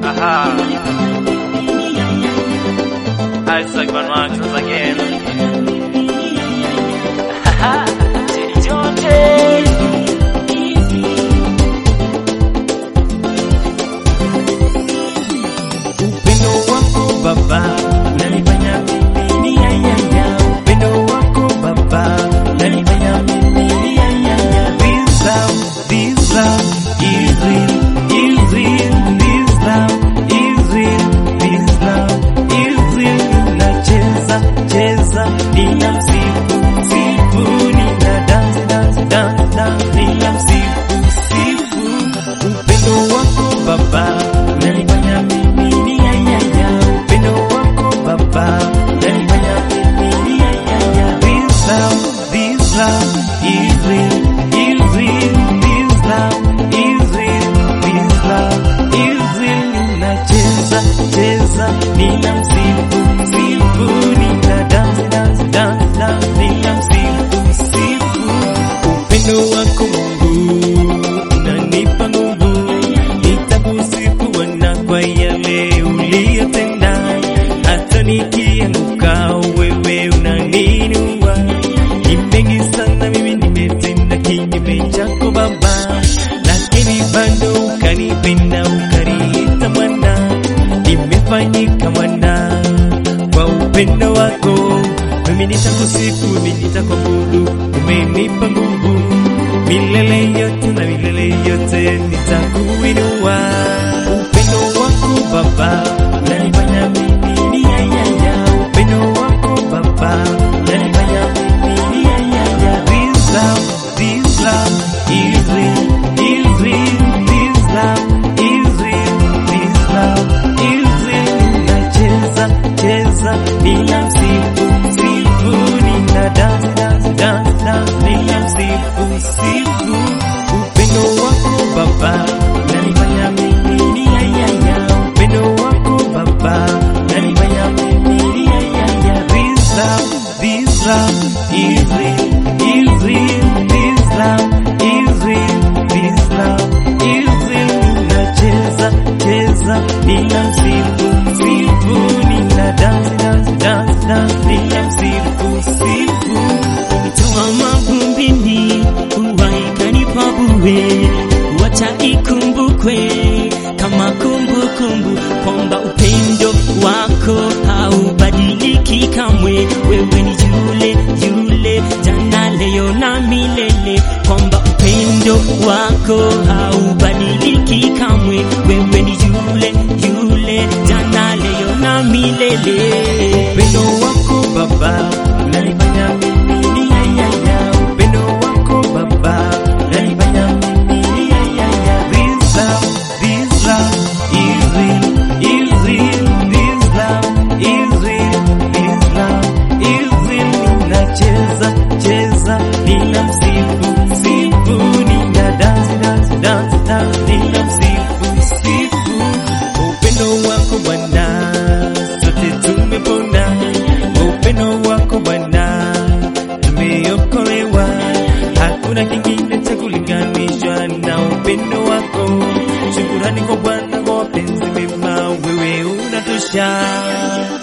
Aha. Isaac Van Wax once again. Haha. Teddy Jonte. Upendo wako Baba unanifanya mimi ni ya ya ya. Upendo wako Baba unanifanya mimi ni ya ya ya. This love, this love is real, is real. This love is real, this love is real. Ninacheza cheza, ninamsifu sifu, nina dance dance dance dance, ninamsifu sifu. Upendo wako Baba unanifanya mimi ni ya ya ya. Upendo wako Baba unanifanya mimi ni ya ya ya. This love, this love is real, is real. This love is real, this love is real. Ninacheza cheza, ninamsifu sifu, nina dance dance dance dance, ninamsifu sifu. Upendo wako Mungu unanipa nguvu, nitakusifu Bwana kwa yale uliyotenda. Hata nikianguka wewe unaninua. Ni mengi sana mimi nimetenda kinyume chako Baba, lakini bado ukanipenda ukaniita mwana. Nimefanyika mwana kwa upendo wako. Mimi nitakusifu, mimi nitakuabudu, umenipa nguvu milele yote na milele yote nitakuinua. Upendo wako Baba unanifanya mimi ni ya ya ya. Upendo wako Baba unanifanya mimi ni ya ya ya. This love, this love is real, is real. This love is real, this love is real. Ninacheza cheza, ninamsifu sifu, nina dance dance dance dance, ninamsifu sifu. Upendo wako Baba unanifanya mimi ni ya ya ya. Upendo wako Baba unanifanya mimi ni ya ya ya. This love, this love is real, is real. This love is real, this love is real. Ninacheza cheza, ninamsifu sifu, nina dance dance dance dance, ninamsifu sifu. Toa mavumbini uwaikanipa bure, wacha ikumbukwe kama kumbukumbu kwamba upendo wako haubadiliki kamwe. Wewe ni yule yule jana, leo na milele, kwamba upendo wako haubadiliki kamwe. Wewe ni yule yule jana, leo na milele. Upendo wako Baba unanifanya mimi ni ya ya ya. Upendo wako Baba unanifanya mimi ni ya ya ya. This love, this love is real, is real. This love is real, this love is real. Ninacheza cheza, ninamsifu sifu, nina dance dance dance dance, ninamsifu sifu. Upendo wako Bwana sote tumepona, upendo wako Bwana tumeokolewa. Hakuna kingine cha kulinganishwa na upendo wako. Shukurani kwa Bwana kwa mapenzi mema, wewe unatosha.